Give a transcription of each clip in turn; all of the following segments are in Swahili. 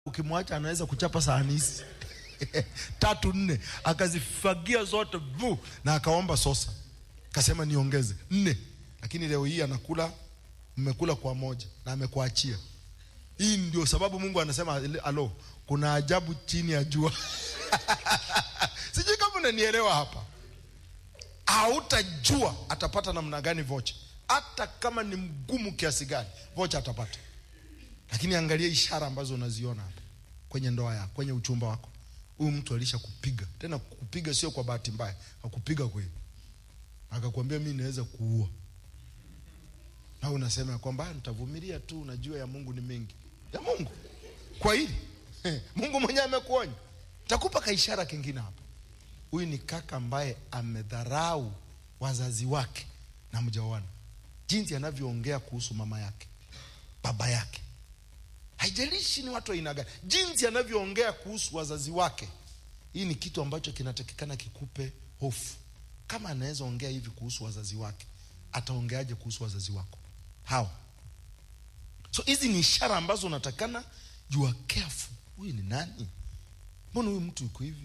ukimwacha anaweza kuchapa sahani hizi tatu nne, akazifagia zote vu, na akaomba sosa, kasema niongeze nne, lakini leo hii anakula, mmekula kwa moja na amekuachia. Hii ndio sababu Mungu anasema alo, kuna ajabu chini ya jua. Sijui kama unanielewa hapa. Hautajua atapata namna gani vocha, hata kama ni mgumu kiasi gani, vocha atapata. Lakini angalia ishara ambazo unaziona hapa kwenye ndoa yako, kwenye uchumba wako. Huyu mtu alisha kupiga tena, kupiga sio kwa bahati mbaya, akupiga kweli, akakwambia mimi naweza kuua, na unasema kwamba nitavumilia tu, unajua ya Mungu ni mengi. Ya Mungu kwa hili Mungu mwenyewe amekuonya. Takupa kaishara kingine hapa. Huyu ni kaka ambaye amedharau wazazi wake na mjaoana, jinsi anavyoongea kuhusu mama yake, baba yake haijalishi ni watu aina gani, jinsi anavyoongea kuhusu wazazi wake. Hii ni kitu ambacho kinatakikana kikupe hofu. Kama anaweza ongea hivi kuhusu wazazi wake, ataongeaje kuhusu wazazi wako hao? So hizi ni ishara ambazo unatakana jua careful. Huyu ni nani? Mbona huyu mtu yuko hivi?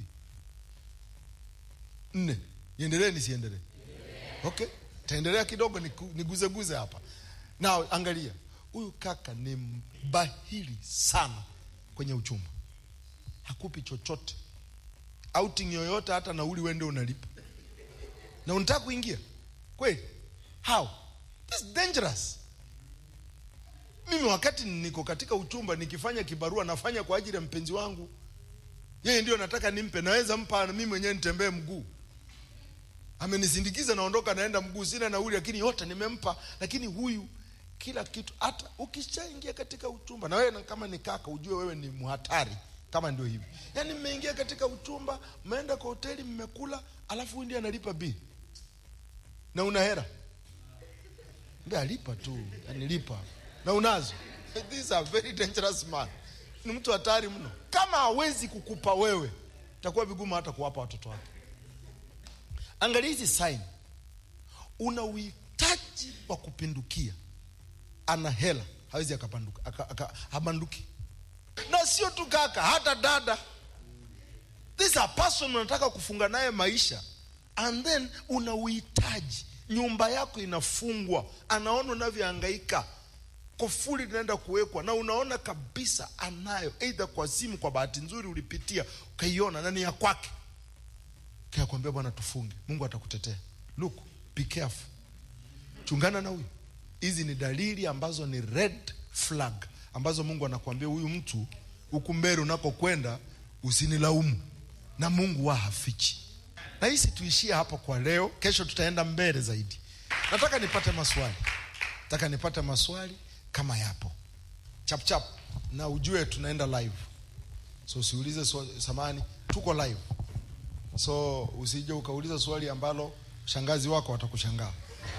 Nne, niendelee nisiendelee? Okay, taendelea kidogo, niguzeguze hapa na angalia huyu kaka ni mbahili sana kwenye uchumba, hakupi chochote, outing yoyote, hata nauli wende unalipa na unataka kuingia kweli? How? This is dangerous. Mimi wakati niko katika uchumba nikifanya kibarua nafanya kwa ajili ya mpenzi wangu, yeye ndio nataka nimpe, naweza mpa mimi mwenyewe nitembee mguu, amenisindikiza naondoka, naenda mguu, sina nauli, lakini yote nimempa. Lakini huyu kila kitu. Hata ukishaingia katika uchumba na wewe kama ni kaka, ujue wewe ni mhatari. Kama ndio hivi, yaani mmeingia katika uchumba, mmeenda kwa hoteli, mmekula, alafu huyu ndiye analipa bili na una hera, ndio alipa tu, yani lipa na unazo. These are very dangerous man, ni mtu hatari mno. Kama hawezi kukupa wewe, itakuwa vigumu hata kuwapa watoto wake. Angalia hizi sign, una uhitaji wa kupindukia ana hela hawezi akapanduka aka, aka, habanduki. Na sio tu kaka, hata dada. This a person unataka kufunga naye maisha, and then una uhitaji, nyumba yako inafungwa, anaona unavyohangaika, kofuli linaenda kuwekwa, na unaona kabisa anayo, aidha kwa simu, kwa bahati nzuri ulipitia ukaiona na ni ya kwake, kakwambia bwana, tufunge, Mungu atakutetea. Look, be careful, chungana na huyu Hizi ni dalili ambazo ni red flag ambazo Mungu anakuambia huyu mtu huku mbele unakokwenda usinilaumu, na Mungu wa hafichi. Na hisi tuishie hapo kwa leo, kesho tutaenda mbele zaidi. Nataka nipate maswali, nataka nipate maswali kama yapo chap chap, na ujue tunaenda live, so usiulize swali, samani, tuko live, so usije ukauliza swali ambalo shangazi wako watakushangaa.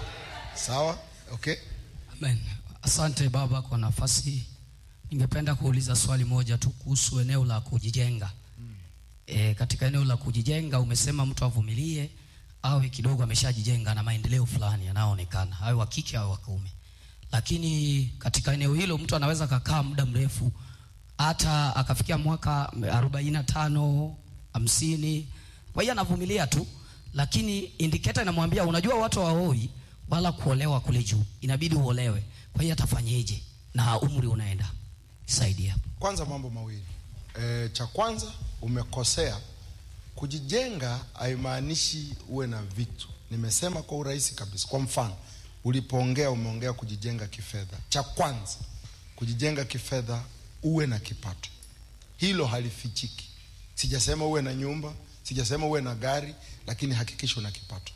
Sawa? Okay. Amen. Asante baba kwa nafasi. Ningependa kuuliza swali moja tu kuhusu eneo la kujijenga. Mm. E, katika eneo la kujijenga umesema mtu avumilie awe kidogo ameshajijenga na maendeleo fulani yanayoonekana, awe wa kike au wa kiume. Lakini katika eneo hilo mtu anaweza kakaa muda mrefu hata akafikia mwaka arobaini na tano, hamsini. Kwa hiyo anavumilia tu, lakini indicator inamwambia unajua, watu hawaoi wala kuolewa kule juu, inabidi uolewe. Kwa hiyo atafanyeje na umri unaenda? Saidia. Kwanza mambo mawili e, cha kwanza umekosea. Kujijenga haimaanishi uwe na vitu. Nimesema kwa urahisi kabisa. Kwa mfano, ulipoongea umeongea kujijenga kifedha. Cha kwanza kujijenga kifedha, uwe na kipato, hilo halifichiki. Sijasema uwe na nyumba, sijasema uwe na gari, lakini hakikisha una kipato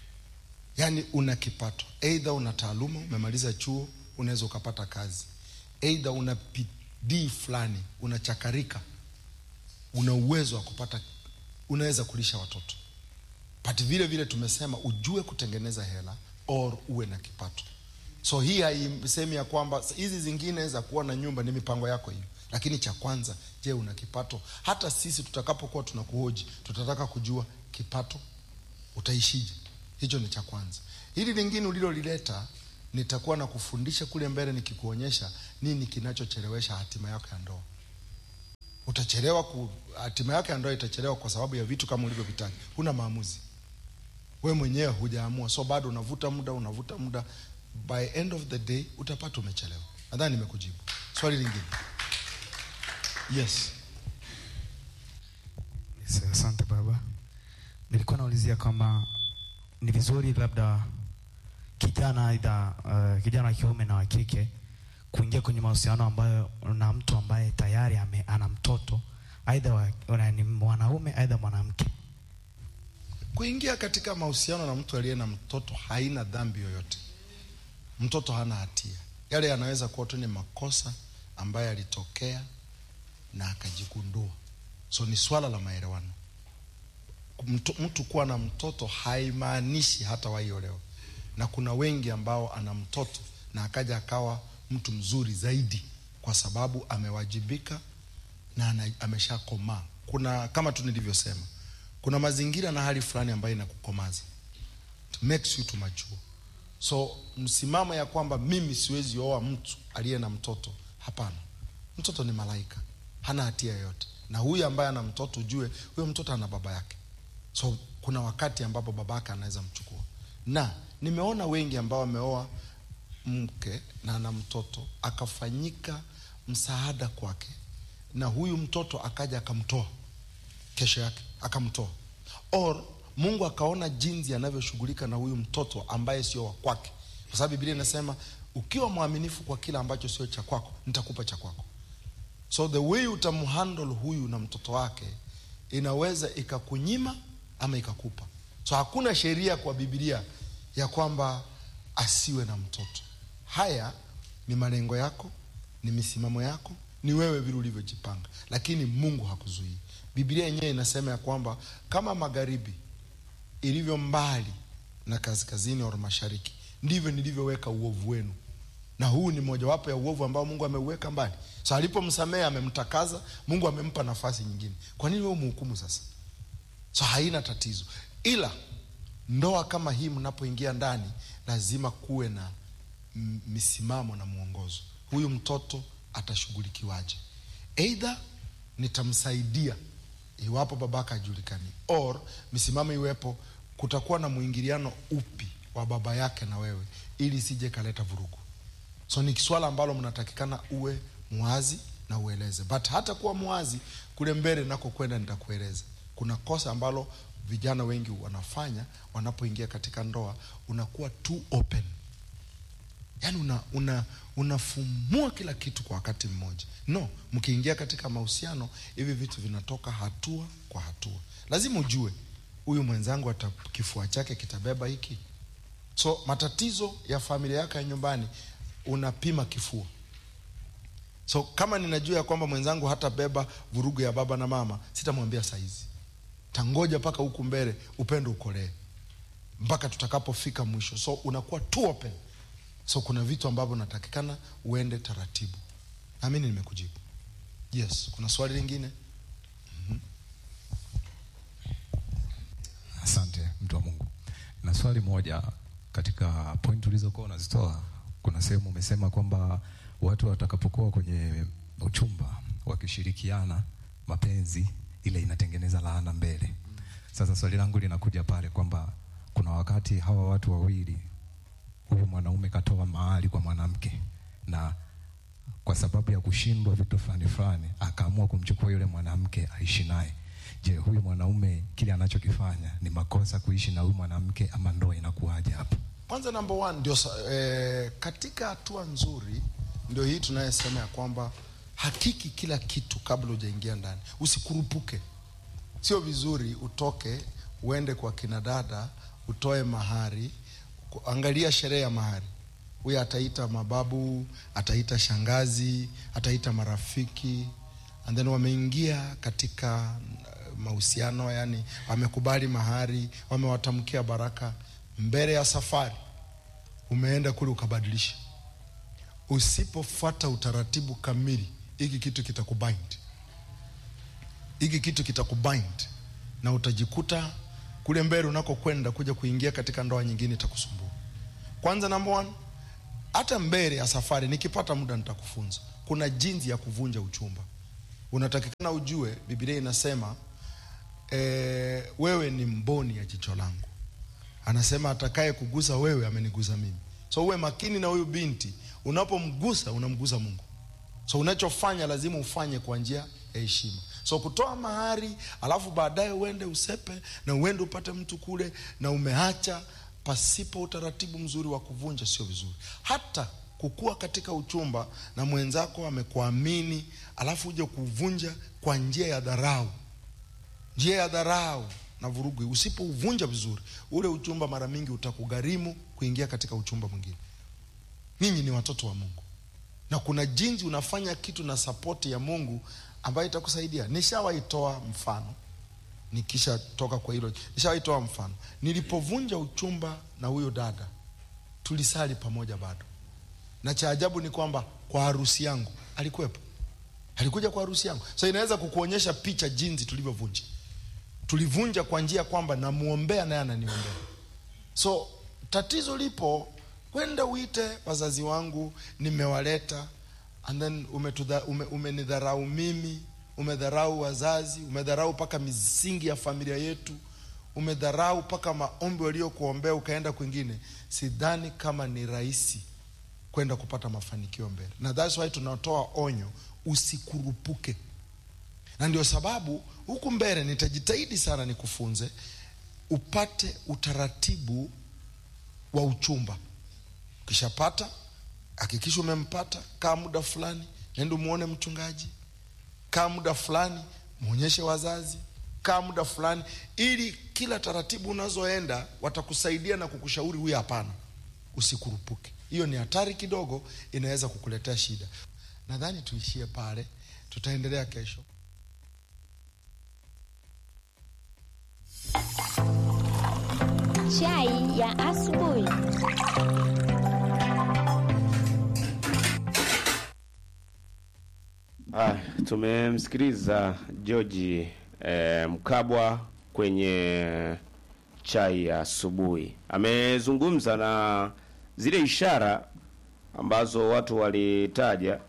Yaani una kipato, aidha una taaluma, umemaliza chuo, unaweza ukapata kazi, aidha una bidii fulani, unachakarika, una uwezo wa kupata, unaweza kulisha watoto. But vile vile tumesema ujue kutengeneza hela or uwe na kipato. So hii haisemi ya kwamba hizi zingine za kuwa na nyumba ni mipango yako hiyo, lakini cha kwanza, je, una kipato? Hata sisi tutakapokuwa tunakuhoji, tutataka kujua kipato, utaishije? Hicho ni cha kwanza. Hili lingine ulilolileta nitakuwa na kufundisha kule mbele, nikikuonyesha nini kinachochelewesha hatima yako ya ndoa. utachelewa ku hatima yake ya ndoa itachelewa kwa sababu ya vitu kama ulivyovitaja huna maamuzi we mwenyewe hujaamua so bado unavuta muda unavuta muda by end of the day utapata umechelewa nadhani nimekujibu swali lingine yes Yes, asante baba. Nilikuwa naulizia kama ni vizuri labda kijana aidha uh, kijana wa kiume na wa kike kuingia kwenye mahusiano ambayo na mtu ambaye tayari ame, ana mtoto aidha wa- wa- ni mwanaume aidha mwanamke. kuingia katika mahusiano na mtu aliye na mtoto haina dhambi yoyote mtoto hana hatia yale yanaweza kuwa tu ni makosa ambayo yalitokea na akajigundua so ni swala la maelewano mtu, mtu kuwa na mtoto haimaanishi hata waiolewa na kuna wengi ambao ana mtoto na akaja akawa mtu mzuri zaidi kwa sababu amewajibika na ana- ameshakomaa kuna kama tu nilivyosema kuna mazingira na hali fulani ambayo inakukomaza It makes you to mature so msimamo ya kwamba mimi siwezi oa mtu aliye na mtoto hapana mtoto ni malaika hana hatia yoyote na huyu ambaye ana mtoto ujue huyo mtoto ana baba yake so kuna wakati ambapo babake anaweza mchukua na nimeona wengi ambao wameoa mke na ana mtoto akafanyika msaada kwake na huyu mtoto akaja akamtoa kesho yake akamtoa or mungu akaona jinsi anavyoshughulika na huyu mtoto ambaye sio wa kwake kwa sababu biblia inasema ukiwa mwaminifu kwa kile ambacho sio cha kwako nitakupa cha kwako so the way utamhandle huyu na mtoto wake inaweza ikakunyima ama ikakupa so hakuna sheria kwa bibilia ya kwamba asiwe na mtoto haya ni malengo yako ni misimamo yako ni wewe vile ulivyojipanga lakini mungu hakuzuii biblia yenyewe inasema ya kwamba kama magharibi ilivyo mbali na kaskazini au mashariki ndivyo nilivyoweka uovu wenu na huu ni mojawapo ya uovu ambao mungu ameuweka mbali so alipomsamehe amemtakaza mungu amempa nafasi nyingine kwa nini wewe umhukumu sasa so haina tatizo ila ndoa kama hii mnapoingia ndani lazima kuwe na m- misimamo na mwongozo huyu mtoto atashughulikiwaje eidha nitamsaidia iwapo babaka ajulikani or misimamo iwepo kutakuwa na mwingiliano upi wa baba yake na wewe ili isije kaleta vurugu so ni swala ambalo mnatakikana uwe mwazi na ueleze but hata kuwa mwazi kule mbele nako kwenda nitakueleza kuna kosa ambalo vijana wengi wanafanya wanapoingia katika ndoa unakuwa too open yaani una, una unafumua kila kitu kwa wakati mmoja no mkiingia katika mahusiano hivi vitu vinatoka hatua kwa hatua lazima ujue huyu mwenzangu ata kifua chake kitabeba hiki so matatizo ya familia yako ya nyumbani unapima kifua so kama ninajua ya kwamba mwenzangu hatabeba vurugu ya baba na mama sitamwambia saizi tangoja mpaka huku mbele upendo ukolee mpaka tutakapofika mwisho so unakuwa too open so kuna vitu ambavyo natakikana uende taratibu naamini nimekujibu yes kuna swali lingine Asante mtu wa Mungu. Na swali moja katika point ulizokuwa unazitoa, kuna sehemu umesema kwamba watu watakapokuwa kwenye uchumba wakishirikiana mapenzi, ile inatengeneza laana mbele. Sasa swali langu linakuja pale kwamba kuna wakati hawa watu wawili, huyu mwanaume katoa mahali kwa mwanamke na kwa sababu ya kushindwa vitu fulani fulani akaamua kumchukua yule mwanamke aishi naye. Je, huyu mwanaume kile anachokifanya ni makosa kuishi na huyu mwanamke ama ndoa inakuwaje hapo? kwanza number one ndio sa- eh, katika hatua nzuri ndio hii tunayesema ya kwamba hakiki kila kitu kabla hujaingia ndani usikurupuke sio vizuri utoke uende kwa kina dada utoe mahari ku- angalia sherehe ya mahari huyu ataita mababu ataita shangazi ataita marafiki and then wameingia katika uh, mahusiano yani wamekubali mahari wamewatamkia baraka mbele ya safari umeenda kule ukabadilisha usipofuata utaratibu kamili hiki kitu kitakubind hiki kitu kitakubind na utajikuta kule mbele unakokwenda kuja kuingia katika ndoa nyingine itakusumbua kwanza number one hata mbele ya safari nikipata muda nitakufunza kuna jinsi ya kuvunja uchumba unatakikana ujue biblia inasema e, wewe ni mboni ya jicho langu anasema atakaye kugusa wewe amenigusa mimi so uwe makini na huyu binti unapomgusa unamgusa mungu so unachofanya lazima ufanye kwa njia ya heshima so kutoa mahari alafu baadaye uende usepe na uende upate mtu kule na umeacha pasipo utaratibu mzuri wa kuvunja sio vizuri hata kukua katika uchumba na mwenzako amekuamini alafu uje kuvunja kwa njia ya dharau njia ya dharau na vurugu usipouvunja vizuri ule uchumba mara mingi utakugharimu kuingia katika uchumba mwingine ninyi ni watoto wa mungu na kuna jinsi unafanya kitu na sapoti ya mungu ambayo itakusaidia nishawaitoa mfano nikishatoka kwa hilo nishawaitoa mfano nilipovunja uchumba na huyo dada tulisali pamoja bado na cha ajabu ni kwamba kwa harusi yangu alikuwepo alikuja kwa harusi yangu so inaweza kukuonyesha picha jinsi tulivyovunja tulivunja kwa njia kwamba namuombea naye ananiombea so tatizo lipo kwenda uite wazazi wangu nimewaleta and then umetudha- ume, umenidharau mimi umedharau wazazi umedharau mpaka misingi ya familia yetu umedharau mpaka maombi waliokuombea ukaenda kwingine sidhani kama ni rahisi kwenda kupata mafanikio mbele na thats why tunatoa onyo usikurupuke na ndio sababu huku mbele nitajitahidi sana nikufunze upate utaratibu wa uchumba ukishapata hakikisha umempata kaa muda fulani nenda umuone mchungaji kaa muda fulani mwonyeshe wazazi kaa muda fulani ili kila taratibu unazoenda watakusaidia na kukushauri huyu hapana usikurupuke hiyo ni hatari kidogo inaweza kukuletea shida nadhani tuishie pale tutaendelea kesho Chai ya asubuhi. Ah, tumemsikiliza George eh, Mkabwa kwenye chai ya asubuhi. Amezungumza na zile ishara ambazo watu walitaja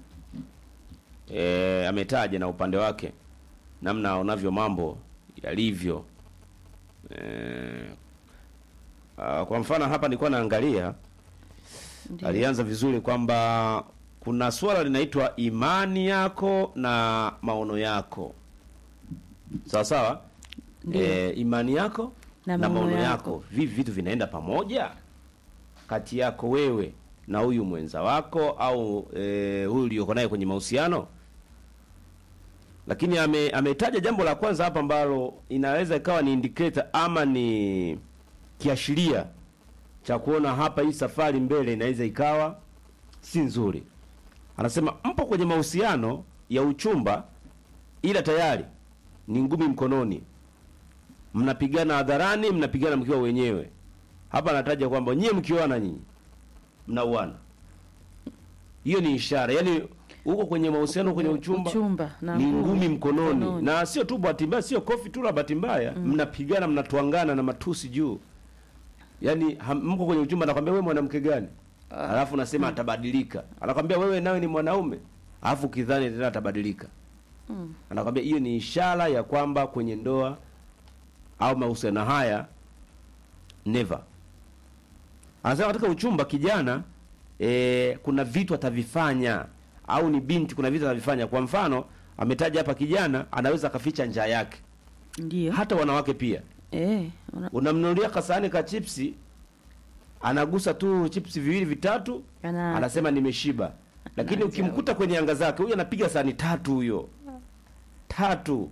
eh, ametaja na upande wake namna aonavyo mambo yalivyo. Eh, ah, kwa mfano hapa nilikuwa naangalia alianza vizuri kwamba kuna swala linaitwa imani yako na maono yako sawa sawa e, imani yako na, Na maono maono yako. yako. vivi vitu vinaenda pamoja kati yako wewe na huyu mwenza wako au e, huyu ulioko naye kwenye mahusiano lakini ame, ametaja jambo la kwanza hapa ambalo inaweza ikawa ni indicator ama ni kiashiria cha kuona hapa hii safari mbele inaweza ikawa si nzuri. Anasema mpo kwenye mahusiano ya uchumba, ila tayari ni ngumi mkononi, mnapigana hadharani, mnapigana mkiwa wenyewe. Hapa anataja kwamba nyie mkioana nyinyi mnauana. Hiyo ni ishara, yaani huko kwenye mahusiano, kwenye uchumba, Uchumba na ni ngumi ngumi mkononi, mkononi. na sio tu bahati mbaya, sio kofi tu la bahati mbaya, mnapigana, mnatwangana na matusi juu yaani ham- mko kwenye uchumba anakwambia wewe mwanamke gani alafu nasema atabadilika anakwambia wewe nawe ni mwanaume alafu kidhani tena atabadilika anakwambia hiyo ni ishara ya kwamba kwenye ndoa au mahusiano haya never anasema katika uchumba kijana e, kuna vitu atavifanya au ni binti kuna vitu atavifanya kwa mfano ametaja hapa kijana anaweza akaficha njaa yake Ndio. hata wanawake pia Eh, una- unamnunulia kasahani ka chipsi anagusa tu chipsi viwili vitatu Ana- anasema nimeshiba lakini Anaanza ukimkuta kwenye anga zake huyu anapiga sahani tatu huyo tatu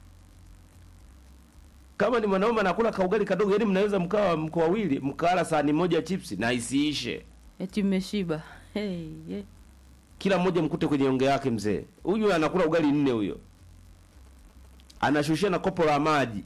kama ni mwanaume anakula kaugali kadogo yani mnaweza mkawa mko wawili mkala sahani moja ya chipsi na isiishe eti mmeshiba. Hey, yeah. kila mmoja mkute kwenye onge yake mzee huyu anakula ugali nne huyo anashushia na kopo la maji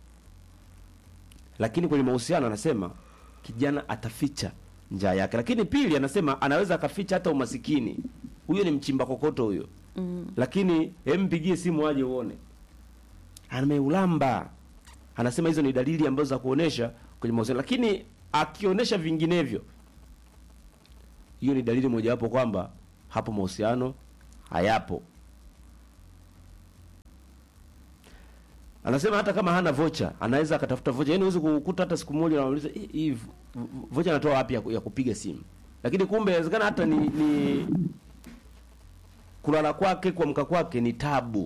lakini kwenye mahusiano anasema kijana ataficha njaa yake lakini pili anasema anaweza akaficha hata umasikini huyo ni mchimba kokoto huyo Mm. lakini hempigie simu aje uone ameulamba anasema hizo ni dalili ambazo za kuonesha kwenye mahusiano lakini akionyesha vinginevyo hiyo ni dalili mojawapo kwamba hapo mahusiano hayapo anasema hata kama hana vocha anaweza akatafuta vocha yaani huwezi kukuta hata siku moja unauliza "Eh, hii vo- vo- vocha anatoa wapi ya, ku- ya kupiga simu lakini kumbe inawezekana hata ni, ni kulala kwake kuamka kwake ni tabu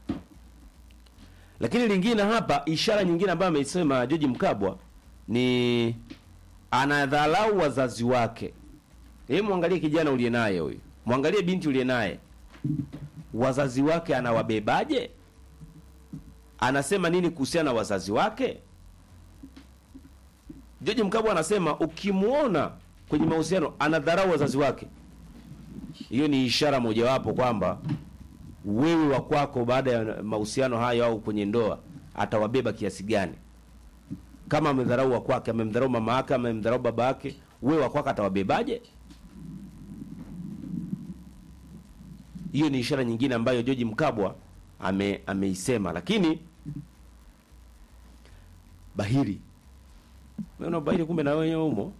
lakini lingine hapa ishara nyingine ambayo ameisema George Mkabwa ni anadharau wazazi wake hebu mwangalie kijana uliye naye huyu mwangalie binti uliye naye wazazi wake anawabebaje anasema nini kuhusiana na wazazi wake George Mkabwa anasema ukimwona kwenye mahusiano anadharau wazazi wake hiyo ni ishara mojawapo kwamba wewe wa kwako baada ya mahusiano hayo au kwenye ndoa atawabeba kiasi gani kama amedharau wa kwake amemdharau mama yake amemdharau baba yake wewe wa kwako atawabebaje hiyo ni ishara nyingine ambayo George Mkabwa ame ameisema lakini bahiri wewe bahiri kumbe na wewe umo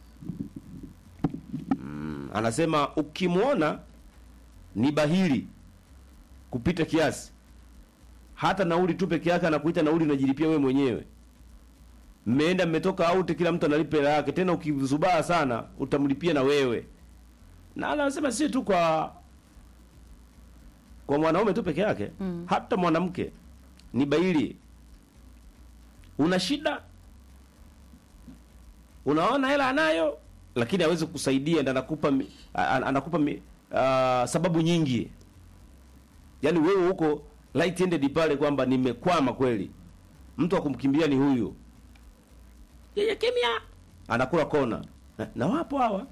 mm, anasema ukimwona ni bahiri kupita kiasi hata nauli tu peke yake anakuita nauli unajilipia wewe mwenyewe mmeenda mmetoka out kila mtu analipa hela yake tena ukizubaa sana utamlipia na wewe na anasema si tu kwa kwa mwanaume tu peke yake Mm. hata mwanamke ni baili una shida unaona hela anayo lakini hawezi kusaidia ndio anakupa mi- a- a- anakupa mi- ah, sababu nyingi yaani wewe huko light ended pale kwamba nimekwama kweli mtu wa kumkimbia ni huyu yeye kimya anakula kona na, na wapo hawa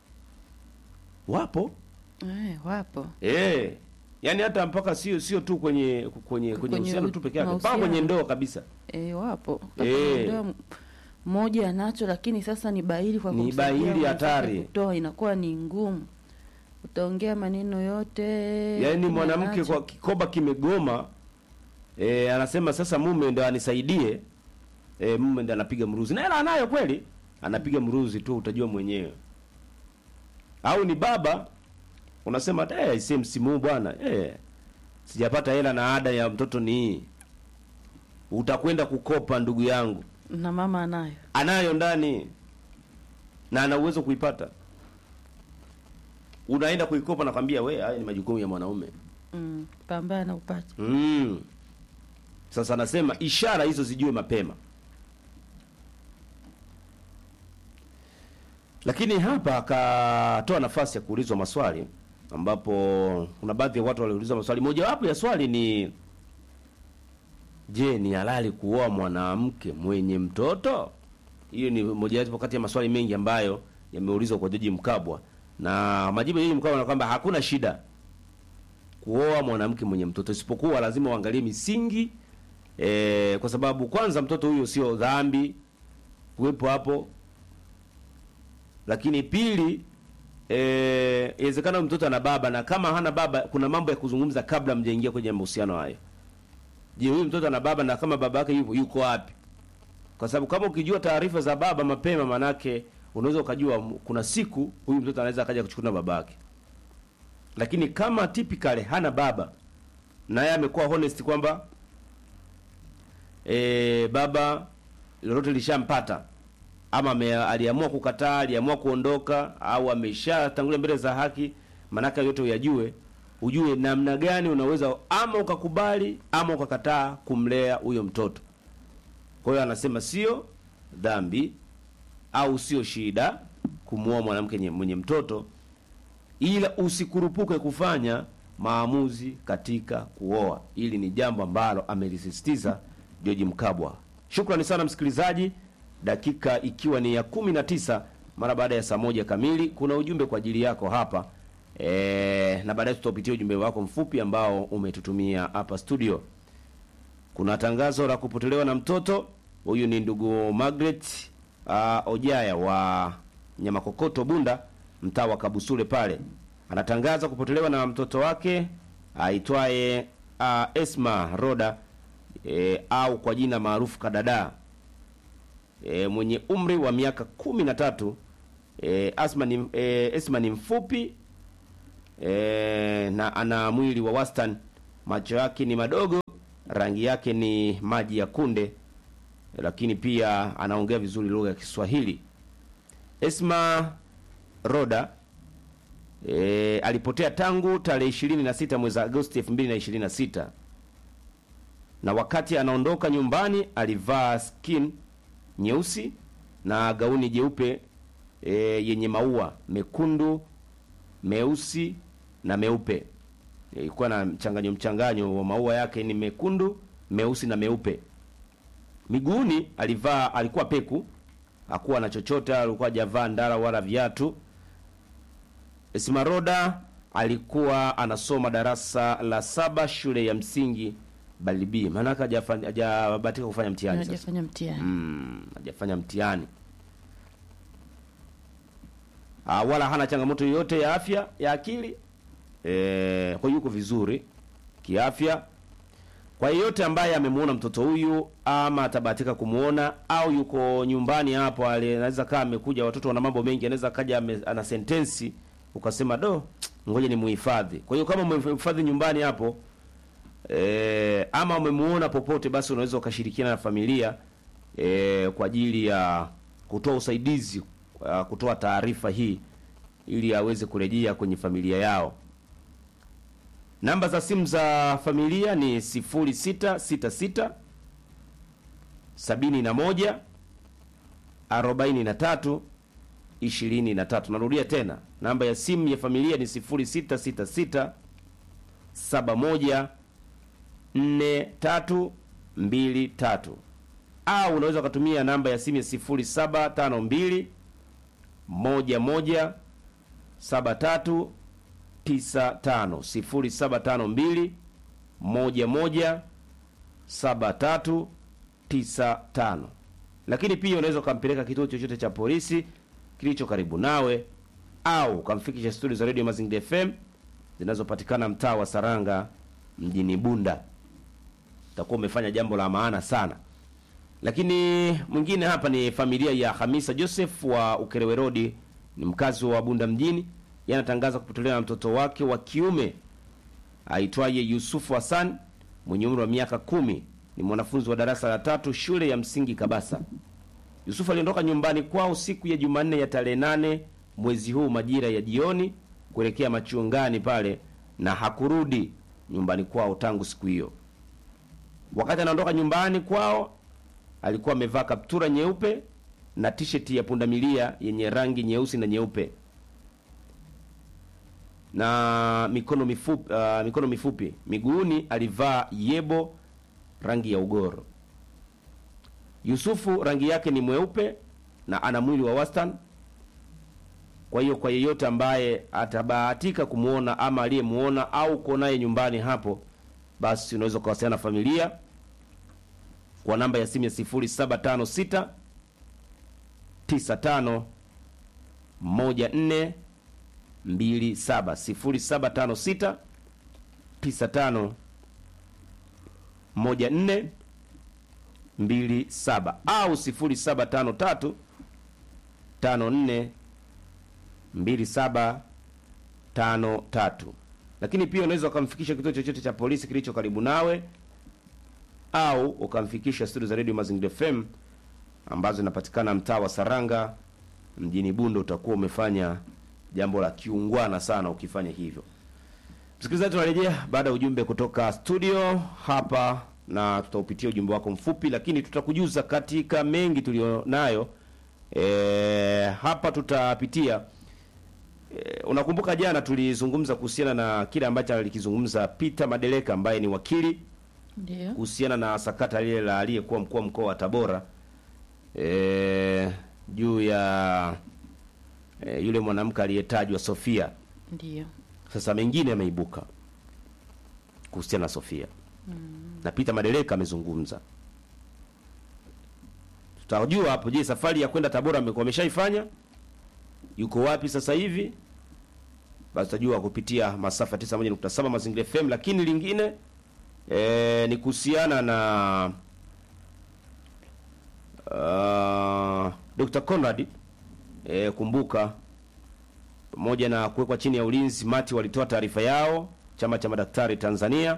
wapo Eh, wapo Eh. Yaani hata mpaka sio sio tu kwenye kwenye kwenye Kwenye uhusiano u- tu peke yake, mpaka mahusiano. kwenye ndoa kabisa. eh, wapo Eh. Ndoa m- mmoja anacho lakini sasa ni bahili kwa Ni kumsaidia bahili mwenzake hatari. kutoa inakuwa ni ngumu utaongea maneno yote Yaani lakini mwanamke anacho. kwa kikoba kimegoma eh, anasema sasa mume ndo anisaidie. Eh, mume ndo anapiga mruzi. Na hela anayo kweli? Anapiga mruzi tu utajua mwenyewe. Au ni baba unasema eh si msimu huu bwana eh sijapata hela na ada ya mtoto ni hii. Utakwenda kukopa ndugu yangu. na mama anayo anayo ndani na ana uwezo kuipata unaenda kuikopa nakwambia we haya ni majukumu ya mwanaume mm, pambana upate mm. sasa anasema ishara hizo zijue mapema lakini hapa akatoa nafasi ya kuulizwa maswali ambapo kuna baadhi ya watu waliulizwa maswali mojawapo ya swali ni je ni halali kuoa mwanamke mwenye mtoto hiyo ni mojawapo kati ya maswali mengi ambayo yameulizwa kwa Jaji Mkabwa na majibu ya Jaji Mkabwa na kwamba hakuna shida kuoa mwanamke mwenye mtoto isipokuwa lazima uangalie misingi e, kwa sababu kwanza mtoto huyo sio dhambi kuwepo hapo lakini pili eh, inawezekana huyu mtoto ana baba na kama hana baba kuna mambo ya kuzungumza kabla mjaingia kwenye mahusiano hayo je huyu mtoto ana baba na kama baba yake yupo yuko wapi kwa sababu kama ukijua taarifa za baba mapema manake unaweza ukajua m- kuna siku huyu mtoto anaweza akaja kuchukua na baba yake lakini kama typically hana baba na yeye amekuwa honest kwamba e, baba lolote lishampata ama ame, aliamua kukataa aliamua kuondoka au ameshatangulia mbele za haki manake yote uyajue ujue namna gani unaweza ama ukakubali ama ukakataa kumlea huyo mtoto kwa hiyo anasema sio dhambi au sio shida kumuoa mwanamke nye- mwenye mtoto ila usikurupuke kufanya maamuzi katika kuoa. Hili ni jambo ambalo amelisisitiza George Mkabwa. Shukrani sana msikilizaji, dakika ikiwa ni ya kumi na tisa mara baada ya saa moja kamili. Kuna ujumbe kwa ajili yako hapa e, na baadaye tutaupitia ujumbe wako mfupi ambao umetutumia hapa studio. Kuna tangazo la kupotelewa na mtoto. Huyu ni ndugu Margaret uh, Ojaya wa Nyamakokoto Bunda, mtaa wa Kabusule pale. Anatangaza kupotelewa na mtoto wake aitwaye uh, Esma Roda e, au kwa jina maarufu Kadada e, mwenye umri wa miaka kumi na tatu. E, Asma ni, e, Esma ni mfupi e, na ana mwili wa wastani, macho yake ni madogo rangi yake ni maji ya kunde, lakini pia anaongea vizuri lugha ya Kiswahili. Esma Roda e, alipotea tangu tarehe 26 mwezi Agosti 2026 na wakati anaondoka nyumbani alivaa skin nyeusi na gauni jeupe e, yenye maua mekundu, meusi na meupe. Ilikuwa na mchanganyo mchanganyo wa maua yake ni mekundu, meusi na meupe. Miguuni alivaa alikuwa peku, hakuwa na chochote, alikuwa hajavaa ndara wala viatu. Esmaroda alikuwa anasoma darasa la saba shule ya msingi Balibi, maanake hajafanya hajabahatika kufanya mtihani sasa. hajafanya mtihani Mm, hajafanya mtihani ah, wala hana changamoto yoyote ya afya ya akili eh, kwa hiyo yuko vizuri kiafya. Kwa yeyote ambaye amemuona mtoto huyu ama atabahatika kumuona au yuko nyumbani hapo, ali- anaweza kaa amekuja, watoto wana mambo mengi, anaweza kaja ame, ana sentensi ukasema do, ngoja ni muhifadhi. Kwa hiyo kama umemhifadhi nyumbani hapo e, ama umemuona popote, basi unaweza ukashirikiana na familia e, kwa ajili ya kutoa usaidizi uh, kutoa taarifa hii ili aweze kurejea kwenye familia yao. Namba za simu za familia ni 0666 71 43 23. Narudia tena, namba ya simu ya familia ni 0666 71 4323 au unaweza ukatumia namba ya simu ya 0752 11 73 95 0752 11 73 95. Lakini pia unaweza ukampeleka kituo chochote cha polisi kilicho karibu nawe au ukamfikisha studio za Radio Mazingira FM zinazopatikana mtaa wa Saranga mjini Bunda. Utakuwa umefanya jambo la maana sana. Lakini mwingine hapa ni familia ya Hamisa Joseph wa Ukerewe Road, ni mkazi wa Bunda mjini. Yeye anatangaza kupotelea na mtoto wake wa kiume aitwaye Yusufu Hassan mwenye umri wa miaka kumi, ni mwanafunzi wa darasa la tatu shule ya msingi Kabasa. Yusufu aliondoka nyumbani kwao siku ya Jumanne ya tarehe nane mwezi huu majira ya jioni kuelekea machungani pale na hakurudi nyumbani kwao tangu siku hiyo. Wakati anaondoka nyumbani kwao alikuwa amevaa kaptura nyeupe na t-shirt ya pundamilia yenye rangi nyeusi na nyeupe na mikono mifupi, uh, mikono mifupi. Miguuni alivaa yebo rangi ya ugoro. Yusufu rangi yake ni mweupe na ana mwili wa wastani. Kwa hiyo kwa yeyote ambaye atabahatika kumwona ama aliyemuona au uko naye nyumbani hapo, basi unaweza kuwasiliana na familia kwa namba ya simu ya 0756 95 14 27 0756 95 14 27 au 0753 54 2753. Lakini pia unaweza ukamfikisha kituo chochote cha polisi kilicho karibu nawe au ukamfikisha studio za Radio Mazingira FM ambazo zinapatikana mtaa wa Saranga mjini Bunda. Utakuwa umefanya jambo la kiungwana sana ukifanya hivyo. Msikilizaji, tunarejea baada ya ujumbe kutoka studio hapa, na tutaupitia ujumbe wako mfupi, lakini tutakujuza katika mengi tulionayo. E, hapa tutapitia e, unakumbuka jana tulizungumza kuhusiana na kile ambacho alikizungumza Peter Madeleka ambaye ni wakili ndio kuhusiana na sakata lile la aliyekuwa mkuu wa mkoa wa Tabora e, juu ya e, yule mwanamke aliyetajwa Sofia. ndio Sasa mengine yameibuka kuhusiana na Sofia na Peter Madeleka amezungumza. Tutajua hapo, je, safari ya kwenda Tabora amekuwa ameshaifanya? Yuko wapi sasa hivi? Basi tutajua kupitia masafa 91.7 Mazingira FM. Lakini lingine e, ni kuhusiana na uh, Dr. Conrad e, kumbuka pamoja na kuwekwa chini ya ulinzi, Mati walitoa taarifa yao, chama cha madaktari Tanzania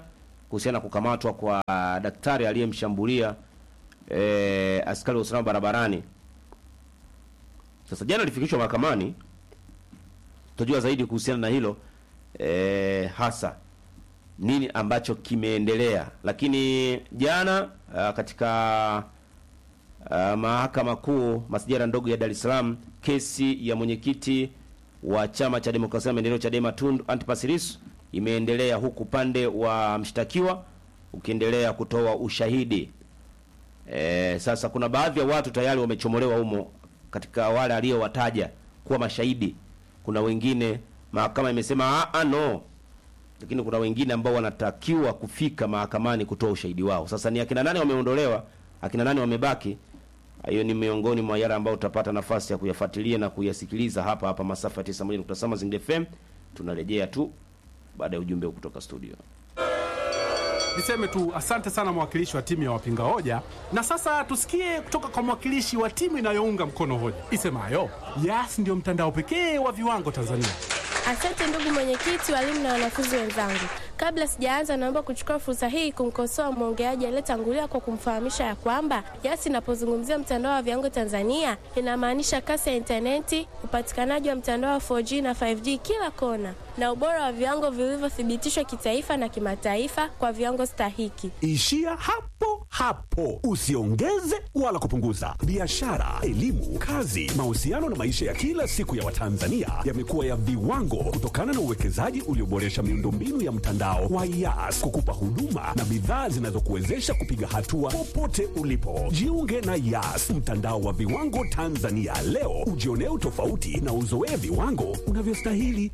kuhusiana na kukamatwa kwa daktari aliyemshambulia e, askari wa usalama barabarani. Sasa jana alifikishwa mahakamani, tutajua zaidi kuhusiana na hilo e, hasa nini ambacho kimeendelea. Lakini jana a, katika a, mahakama kuu masijara ndogo ya Dar es Salaam, kesi ya mwenyekiti wa chama cha demokrasia na maendeleo Chadema Tundu Antipas Lissu imeendelea huku upande wa mshtakiwa ukiendelea kutoa ushahidi. E, sasa kuna baadhi ya watu tayari wamechomolewa humo katika wale aliyowataja kuwa mashahidi. Kuna wengine mahakama imesema ah, no, lakini kuna wengine ambao wanatakiwa kufika mahakamani kutoa ushahidi wao. Sasa ni akina nani wameondolewa, akina nani wamebaki? Hiyo ni miongoni mwa yale ambayo utapata nafasi ya kuyafuatilia na kuyasikiliza hapa hapa masafa ya 91.7 Mazingira FM. Tunarejea tu baada ya ujumbe kutoka studio. Niseme tu asante sana mwakilishi wa timu ya wapinga hoja, na sasa tusikie kutoka kwa mwakilishi wa timu inayounga mkono hoja isemayo Yas ndio mtandao pekee wa viwango Tanzania. Asante ndugu mwenyekiti, walimu na wanafunzi wenzangu. Kabla sijaanza, naomba kuchukua fursa hii kumkosoa mwongeaji aliyetangulia kwa kumfahamisha ya kwamba Yas inapozungumzia mtandao wa viwango Tanzania inamaanisha kasi ya intaneti, upatikanaji wa mtandao wa 4G na 5G kila kona, na ubora wa viwango vilivyothibitishwa kitaifa na kimataifa kwa viwango stahiki. Ishia hapo hapo, usiongeze wala kupunguza. Biashara, elimu, kazi, mahusiano na maisha ya kila siku ya Watanzania yamekuwa ya viwango kutokana na uwekezaji ulioboresha miundombinu ya mtandao wa Yas kukupa huduma na bidhaa zinazokuwezesha kupiga hatua popote ulipo. Jiunge na Yas, mtandao wa viwango Tanzania leo, ujionee utofauti na uzoee viwango unavyostahili.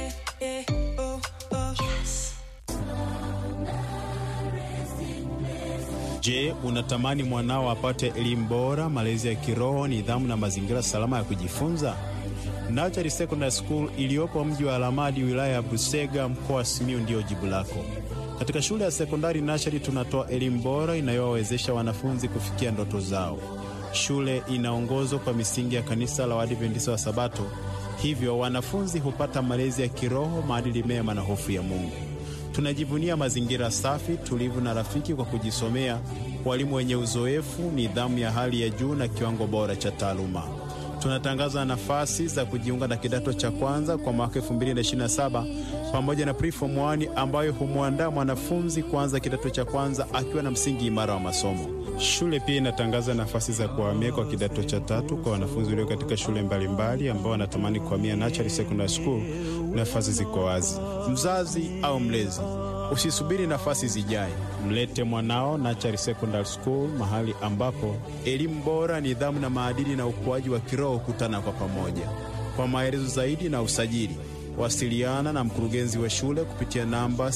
Je, unatamani mwanao apate elimu bora, malezi ya kiroho, nidhamu na mazingira salama ya kujifunza? Nachari Secondary School iliyopo mji wa Alamadi, wilaya ya Busega, mkoa wa Simiyu ndiyo jibu lako. Katika shule ya sekondari Nachari tunatoa elimu bora inayowawezesha wanafunzi kufikia ndoto zao. Shule inaongozwa kwa misingi ya kanisa la Waadventista wa Sabato, hivyo wanafunzi hupata malezi ya kiroho, maadili mema na hofu ya Mungu. Tunajivunia mazingira safi, tulivu na rafiki kwa kujisomea, walimu wenye uzoefu, nidhamu ya hali ya juu na kiwango bora cha taaluma. Tunatangaza nafasi za kujiunga na kidato cha kwanza kwa mwaka 2027 pamoja na preform 1 ambayo humwandaa mwanafunzi kuanza kidato cha kwanza akiwa na msingi imara wa masomo. Shule pia inatangaza nafasi za kuhamia kwa kidato cha tatu kwa wanafunzi walio katika shule mbalimbali ambao wanatamani kuhamia Nachari Secondary School. Nafasi ziko wazi. Mzazi au mlezi, usisubiri nafasi zijae, mlete mwanao Nachari Secondary School, mahali ambapo elimu bora, nidhamu na maadili na ukuaji wa kiroho hukutana kwa pamoja. Kwa maelezo zaidi na usajili, wasiliana na mkurugenzi wa shule kupitia namba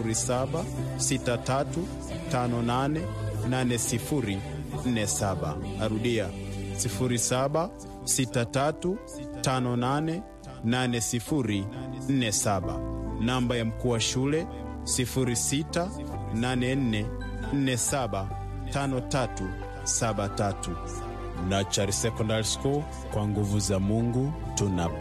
0763588047. Arudia 0763588047. Namba ya mkuu wa shule 0684475373. Nachari Secondary School, kwa nguvu za Mungu tunapa